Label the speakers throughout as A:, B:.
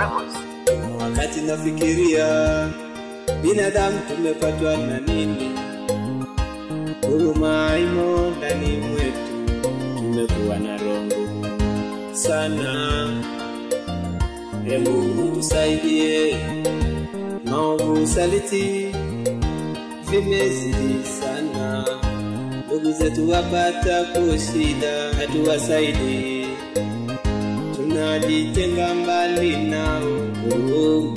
A: Wakati nafikiria binadamu tumepatwa na nini, huruma imo ndani mwetu, tumekuwa na rongo sana. E Mungu tusaidie, maovu saliti vimezidi sana, ndugu zetu wapata kushida, hatuwasaidii tunajitenga mbali nao huruma.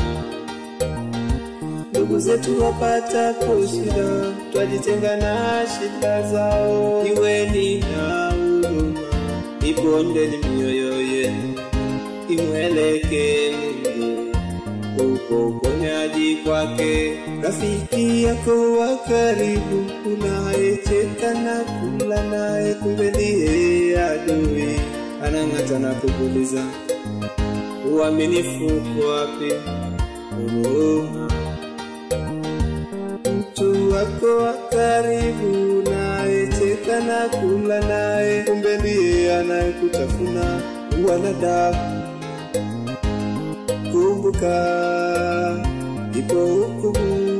A: Ndugu zetu wapata kushida, twajitenga na shida zao. Iweni na huruma, ibondeni mioyo yenu, imweleke Mungu uko uponyaji kwake. Rafiki yako wa karibu unayecheka na kula naye, kumbe ndiye adui anang'ata na kukuliza uaminifu uko wapi? Huruma. Mtu wako wa karibu unayecheka na kula naye, kumbe ndiye anayekutafuna. Wanadamu, kumbuka ipo hukumu.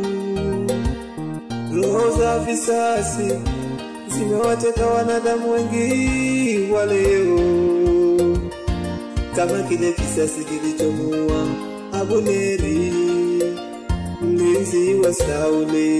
A: Roho za visasi zimewateka wanadamu wengi wa leo, kama kile kisasi kilichomuua Abuneri mlinzi wa Sauli.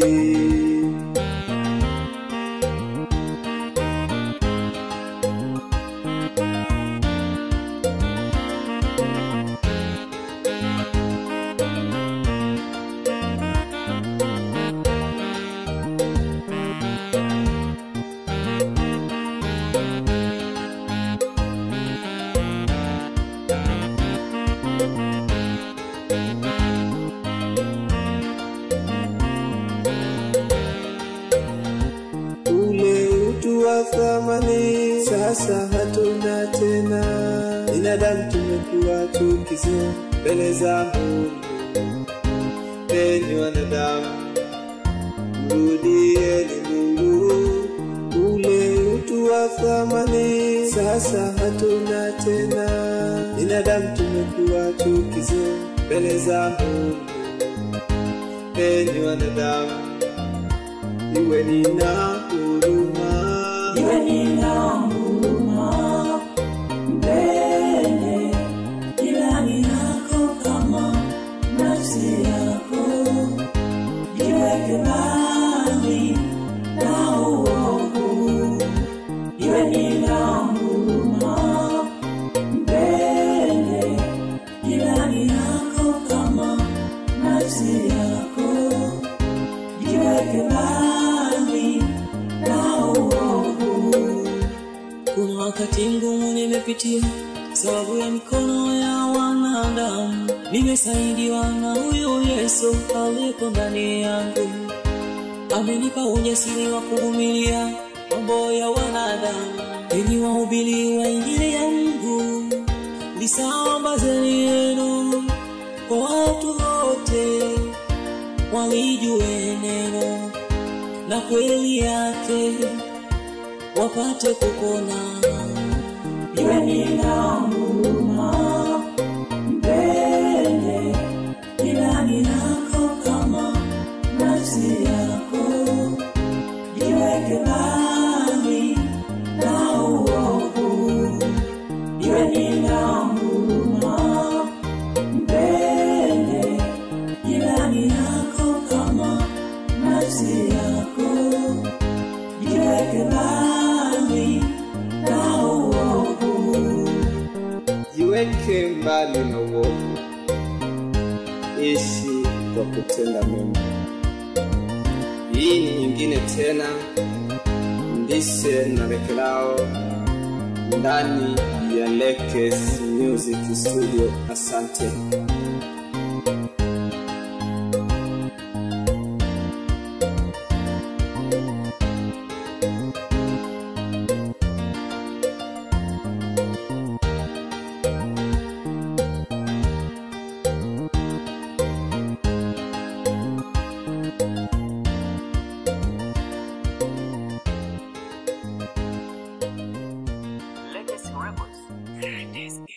A: ule utu wa thamani sasa hatuna tena. Binadamu tumekuwa chukizo mbele za Mungu. Enyi wanadamu, mrudieni Mungu. Ule utu wa thamani sasa hatuna tena. Binadamu tumekuwa chukizo mbele za Mungu. Enyi wanadamu, iweni na huruma.
B: Iweni na huruma, mpende jirani yako kama nafsi yako. Jiweke mbali na uovu. Iweni na huruma, mpende jirani yako kama nafsi yako. Jiweke mbali na uovu. Kuna wakati ngumu nimepitia sababu ya mikono ya wanadamu. Nimesaidiwa na huyu Yesu aliyeko ndani yangu, amenipa ujasiri wa kuvumilia mambo ya wanadamu. Enyi wahubiri wa Injili ya Mungu, lisambazeni neno kwa watu wote, walijue neno na kweli yake wapate kupona. Iweni na huruma, mpende jirani yako kama nafsi yako. Jiweke mbali na uovu. Iweni na huruma, mpende jirani yako kama nafsi yako. Jiweke mbali na uovu.
A: Jiweke mbali na uovu, ishi kwa kutenda mema. Hii ni nyingine tena, Mbise na Lekelao ndani ya Lekes Music Studio. Asante.
C: Legacy Records.